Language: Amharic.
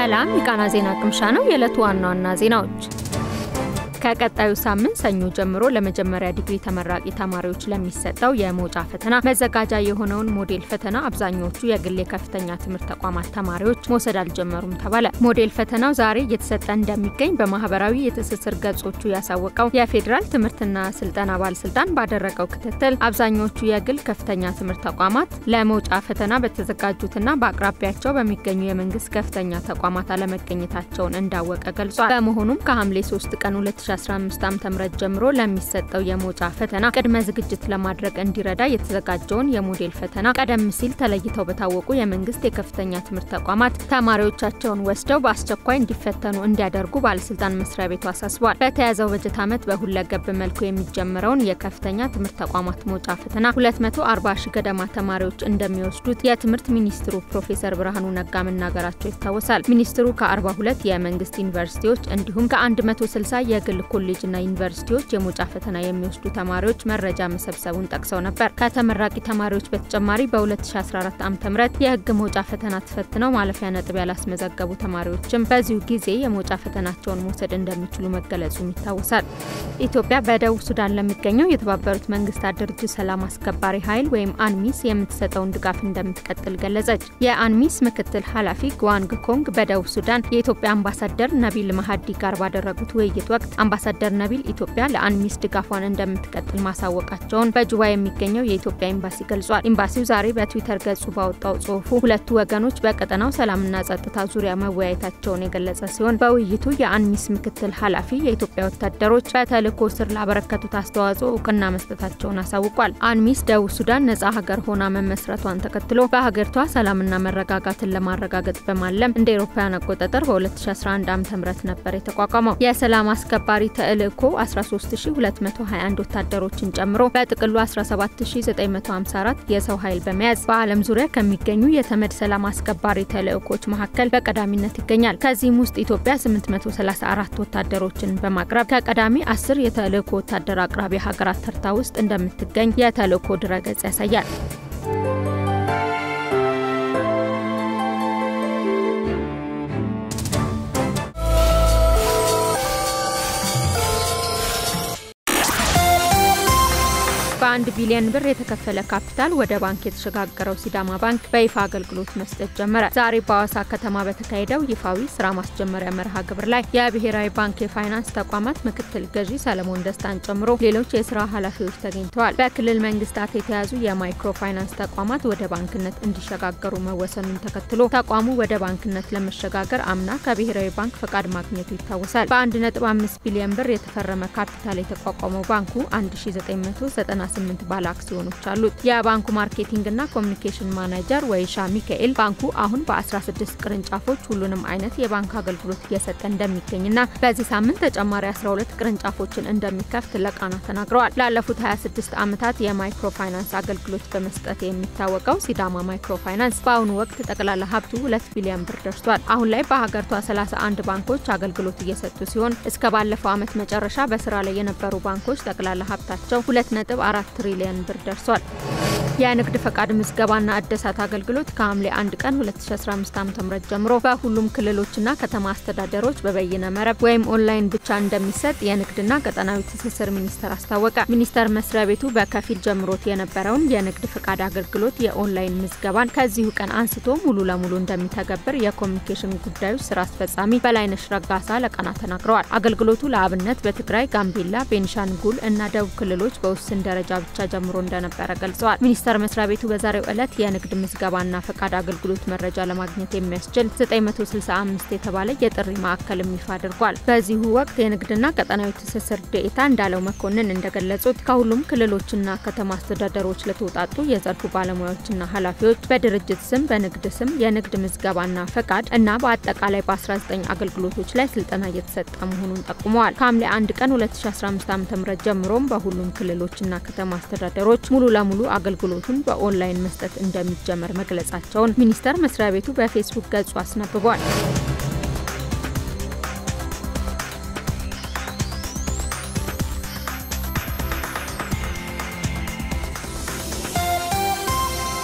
ሰላም የቃና ዜና ቅምሻ ነው። የዕለቱ ዋና ዋና ዜናዎች ከቀጣዩ ሳምንት ሰኞ ጀምሮ ለመጀመሪያ ዲግሪ ተመራቂ ተማሪዎች ለሚሰጠው የመውጫ ፈተና መዘጋጃ የሆነውን ሞዴል ፈተና አብዛኞቹ የግል የከፍተኛ ትምህርት ተቋማት ተማሪዎች መውሰድ አልጀመሩም ተባለ። ሞዴል ፈተናው ዛሬ እየተሰጠ እንደሚገኝ በማህበራዊ የትስስር ገጾቹ ያሳወቀው የፌዴራል ትምህርትና ስልጠና ባለስልጣን ባደረገው ክትትል አብዛኞቹ የግል ከፍተኛ ትምህርት ተቋማት ለመውጫ ፈተና በተዘጋጁትና በአቅራቢያቸው በሚገኙ የመንግስት ከፍተኛ ተቋማት አለመገኘታቸውን እንዳወቀ ገልጿል። በመሆኑም ከሐምሌ 3 ቀን 2015 ዓ.ም ጀምሮ ለሚሰጠው የመውጫ ፈተና ቅድመ ዝግጅት ለማድረግ እንዲረዳ የተዘጋጀውን የሞዴል ፈተና ቀደም ሲል ተለይተው በታወቁ የመንግስት የከፍተኛ ትምህርት ተቋማት ተማሪዎቻቸውን ወስደው በአስቸኳይ እንዲፈተኑ እንዲያደርጉ ባለስልጣን መስሪያ ቤቱ አሳስቧል። በተያዘው በጀት ዓመት በሁለገብ መልኩ የሚጀምረውን የከፍተኛ ትምህርት ተቋማት መውጫ ፈተና 240 ሺህ ገደማ ተማሪዎች እንደሚወስዱት የትምህርት ሚኒስትሩ ፕሮፌሰር ብርሃኑ ነጋ መናገራቸው ይታወሳል። ሚኒስትሩ ከ42 የመንግስት ዩኒቨርሲቲዎች እንዲሁም ከ160 የግል ኮሌጅና ዩኒቨርሲቲዎች የመውጫ ፈተና የሚወስዱ ተማሪዎች መረጃ መሰብሰቡን ጠቅሰው ነበር። ከተመራቂ ተማሪዎች በተጨማሪ በ2014 ዓ.ም የህግ መውጫ ፈተና ተፈትነው ማለፊያ ነጥብ ያላስመዘገቡ ተማሪዎችም በዚሁ ጊዜ የመውጫ ፈተናቸውን መውሰድ እንደሚችሉ መገለጹም ይታወሳል። ኢትዮጵያ በደቡብ ሱዳን ለሚገኘው የተባበሩት መንግስታት ድርጅት ሰላም አስከባሪ ኃይል ወይም አንሚስ የምትሰጠውን ድጋፍ እንደምትቀጥል ገለጸች። የአንሚስ ምክትል ኃላፊ ግዋንግ ኮንግ በደቡብ ሱዳን የኢትዮጵያ አምባሳደር ነቢል መሀዲ ጋር ባደረጉት ውይይት ወቅት አምባሳደር ነቢል ኢትዮጵያ ለአንሚስ ድጋፏን እንደምትቀጥል ማሳወቃቸውን በጁባ የሚገኘው የኢትዮጵያ ኤምባሲ ገልጿል። ኤምባሲው ዛሬ በትዊተር ገጹ ባወጣው ጽሁፉ ሁለቱ ወገኖች በቀጠናው ሰላምና ጸጥታ ዙሪያ መወያየታቸውን የገለጸ ሲሆን በውይይቱ የአንሚስ ምክትል ኃላፊ የኢትዮጵያ ወታደሮች በተልዕኮ ስር ላበረከቱት አስተዋጽኦ እውቅና መስጠታቸውን አሳውቋል። አንሚስ ደቡብ ሱዳን ነጻ ሀገር ሆና መመስረቷን ተከትሎ በሀገሪቷ ሰላምና መረጋጋትን ለማረጋገጥ በማለም እንደ ኤሮፓውያን አቆጣጠር በ2011 ዓ.ም ነበር የተቋቋመው። የሰላም አስከባሪ ተልዕኮ 13221 ወታደሮችን ጨምሮ በጥቅሉ 17954 የሰው ኃይል በመያዝ በዓለም ዙሪያ ከሚገኙ የተመድ ሰላም አስከባሪ ተልዕኮች መካከል በቀዳሚነት ይገኛል። ከዚህም ውስጥ ኢትዮጵያ 834 ወታደሮችን በማቅረብ ከቀዳሚ አስር የተልዕኮ ወታደር አቅራቢ ሀገራት ተርታ ውስጥ እንደምትገኝ የተልዕኮ ድረገጽ ያሳያል። በአንድ ቢሊዮን ብር የተከፈለ ካፒታል ወደ ባንክ የተሸጋገረው ሲዳማ ባንክ በይፋ አገልግሎት መስጠት ጀመረ። ዛሬ በአዋሳ ከተማ በተካሄደው ይፋዊ ስራ ማስጀመሪያ መርሃ ግብር ላይ የብሔራዊ ባንክ የፋይናንስ ተቋማት ምክትል ገዢ ሰለሞን ደስታን ጨምሮ ሌሎች የስራ ኃላፊዎች ተገኝተዋል። በክልል መንግስታት የተያዙ የማይክሮ ፋይናንስ ተቋማት ወደ ባንክነት እንዲሸጋገሩ መወሰኑን ተከትሎ ተቋሙ ወደ ባንክነት ለመሸጋገር አምና ከብሔራዊ ባንክ ፈቃድ ማግኘቱ ይታወሳል። በ1.5 ቢሊዮን ብር የተፈረመ ካፒታል የተቋቋመው ባንኩ 1990 ስምንት ባለ አክሲዮኖች አሉት። የባንኩ ማርኬቲንግና ኮሚኒኬሽን ማናጀር ወይሻ ሚካኤል ባንኩ አሁን በ16 ቅርንጫፎች ሁሉንም አይነት የባንክ አገልግሎት እየሰጠ እንደሚገኝና በዚህ ሳምንት ተጨማሪ 12 ቅርንጫፎችን እንደሚከፍት ለቃና ተናግረዋል። ላለፉት 26 ዓመታት የማይክሮ ፋይናንስ አገልግሎት በመስጠት የሚታወቀው ሲዳማ ማይክሮ ፋይናንስ በአሁኑ ወቅት ጠቅላላ ሀብቱ 2 ቢሊዮን ብር ደርሷል። አሁን ላይ በሀገሪቷ 31 ባንኮች አገልግሎት እየሰጡ ሲሆን እስከ ባለፈው ዓመት መጨረሻ በስራ ላይ የነበሩ ባንኮች ጠቅላላ ሀብታቸው 2 አራት ትሪሊዮን ብር ደርሷል። የንግድ ፈቃድ ምዝገባና እደሳት አገልግሎት ከሐምሌ 1 ቀን 2015 ዓ.ም ጀምሮ በሁሉም ክልሎችና ከተማ አስተዳደሮች በበይነ መረብ ወይም ኦንላይን ብቻ እንደሚሰጥ የንግድና ቀጠናዊ ትስስር ሚኒስቴር አስታወቀ። ሚኒስቴር መስሪያ ቤቱ በከፊል ጀምሮት የነበረውን የንግድ ፈቃድ አገልግሎት የኦንላይን ምዝገባን ከዚሁ ቀን አንስቶ ሙሉ ለሙሉ እንደሚተገብር የኮሚኒኬሽን ጉዳዮች ስራ አስፈጻሚ በላይነሽ ረጋሳ ለቃና ተናግረዋል። አገልግሎቱ ለአብነት በትግራይ፣ ጋምቤላ፣ ቤኒሻንጉል እና ደቡብ ክልሎች በውስን ደረጃ ብቻ ጀምሮ እንደነበረ ገልጸዋል። ሚኒስቴር መስሪያ ቤቱ በዛሬው ዕለት የንግድ ምዝገባና ፈቃድ አገልግሎት መረጃ ለማግኘት የሚያስችል 965 የተባለ የጥሪ ማዕከልም ይፋ አድርጓል። በዚሁ ወቅት የንግድና ቀጠናዊ ትስስር ዴኤታ እንዳለው መኮንን እንደገለጹት ከሁሉም ክልሎችና ከተማ አስተዳደሮች ለተውጣጡ የዘርፉ ባለሙያዎችና ኃላፊዎች በድርጅት ስም፣ በንግድ ስም የንግድ ምዝገባና ፈቃድ እና በአጠቃላይ በ19 አገልግሎቶች ላይ ስልጠና እየተሰጠ መሆኑን ጠቁመዋል። ከሐምሌ 1 ቀን 2015 ዓ.ም ጀምሮም በሁሉም ክልሎችና ከተማ አስተዳደሮች ሙሉ ለሙሉ አገልግሎቱን በኦንላይን መስጠት እንደሚጀመር መግለጻቸውን ሚኒስቴር መስሪያ ቤቱ በፌስቡክ ገጹ አስነብቧል።